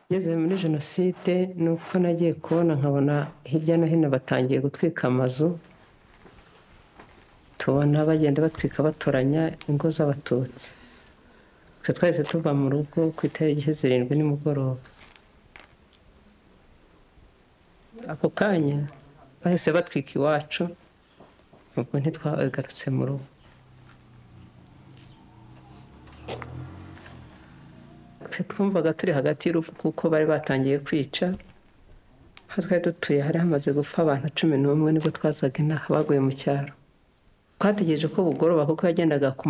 Ngeze muri jenoside ni uko nagiye kubona nkabona hirya no hino batangiye gutwika amazu, tubona bagenda batwika batoranya ingo z'abatutsi. Twe twahise tuva mu rugo ku itariki zirindwi nimugoroba. Ako kanya bahise batwika iwacu, ubwo ntitwagarutse mu rugo. twumvaga turi hagati y'urupfu kuko bari batangiye kwica aho twari dutuye hari hamaze gupfa abantu cumi n'umwe nibwo twazaga inaha baguye mu cyaro twategereje ko bugoroba kuko yagendaga ku